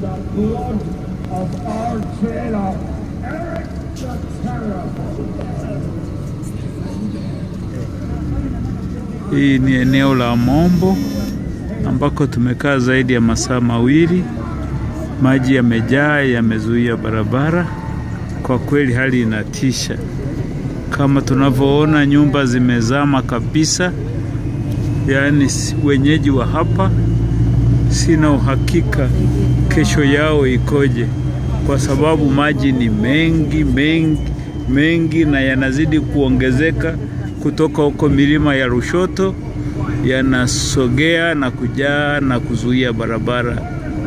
blood of our jailer, Eric the Terror. Hii ni eneo la Mombo ambako tumekaa zaidi ya masaa mawili. Maji yamejaa, yamezuia barabara. Kwa kweli hali inatisha, kama tunavyoona nyumba zimezama kabisa. Yaani si- wenyeji wa hapa, sina uhakika kesho yao ikoje, kwa sababu maji ni mengi mengi mengi na yanazidi kuongezeka kutoka huko milima ya Lushoto, yanasogea na kujaa na kuzuia barabara.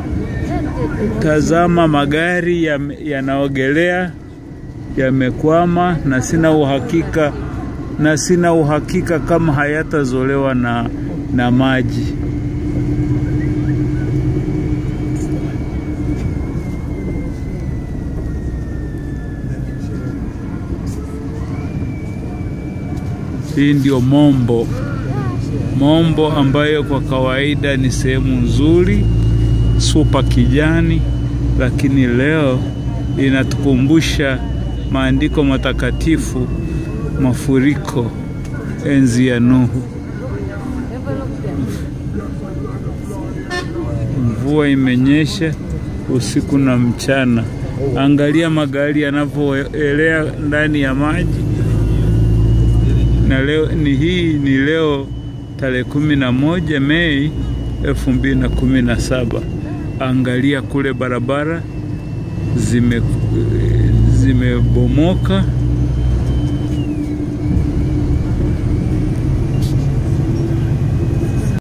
Tazama, magari yame- yanaogelea yamekwama, na sina uhakika na sina uhakika kama hayatazolewa na, na maji. Hii ndio Mombo. Mombo ambayo kwa kawaida ni sehemu nzuri supa kijani, lakini leo inatukumbusha maandiko matakatifu, mafuriko enzi ya Nuhu. Mvua imenyesha usiku na mchana. Angalia magari yanavyoelea ndani ya maji na leo ni hii ni leo tarehe kumi na moja Mei elfu mbili na kumi na saba. Angalia kule barabara zime zimebomoka